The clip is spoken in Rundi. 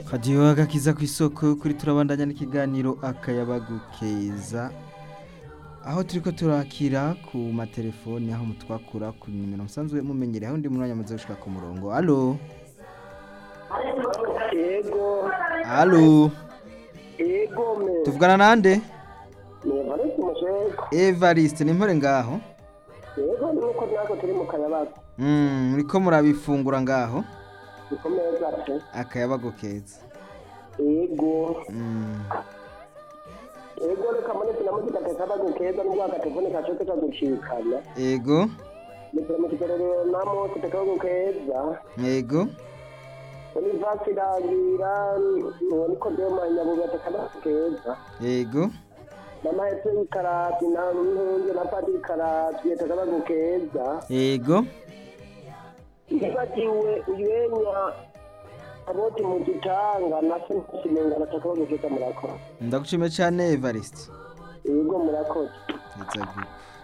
hadiyo agakiza ku isoko kuri turabandanya n'ikiganiro akayabagu keza aho turiko turakira ku matelefoni aho mutwakura ku nimero musanzwe mumenyereye aho ndi mwanya muze gushika ku murongo alo yego alo yego me tuvugana nande nevarese umushego evariste ni mpore ngaho yego nuko natwe turi mu kayabaga Mm, muriko murabifungura ngaho bikomeza pe akayabagu keza yego Mm, yego reka munsi na muzika tekabaga keza nubwo agatelefone kacose kagucikana ego nitira mu kigerero namo tekabaga keza ego muri vasi irangira niko dema nyabuga tekabaga keza ego namahetse y'ikarati na n'intunge na padi y'ikarati tekabaga keza ego nibagiwe uyenya aboti mu gitanga na simenga natakabaga keza murakoze ndagushimiye cyane evariste yego murakoze Neza gute.